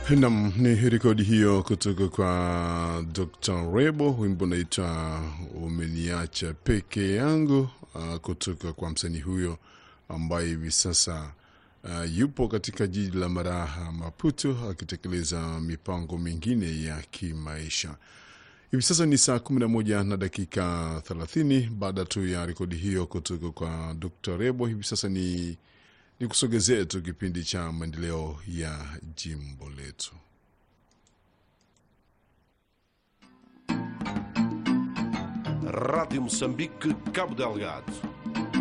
Nam, ni rekodi hiyo kutoka kwa Dr Rebo, wimbo unaitwa umeniacha peke yangu, uh, kutoka kwa msanii huyo ambaye hivi sasa uh, yupo katika jiji la Maraha, Maputo, akitekeleza mipango mingine ya kimaisha. Hivi sasa ni saa 11 na dakika 30 baada tu ya rekodi hiyo kutoka kwa Dr Rebo. Hivi sasa ni ni kusogezea tu kipindi cha maendeleo ya jimbo letu. Rádio Moçambique, Cabo Delgado.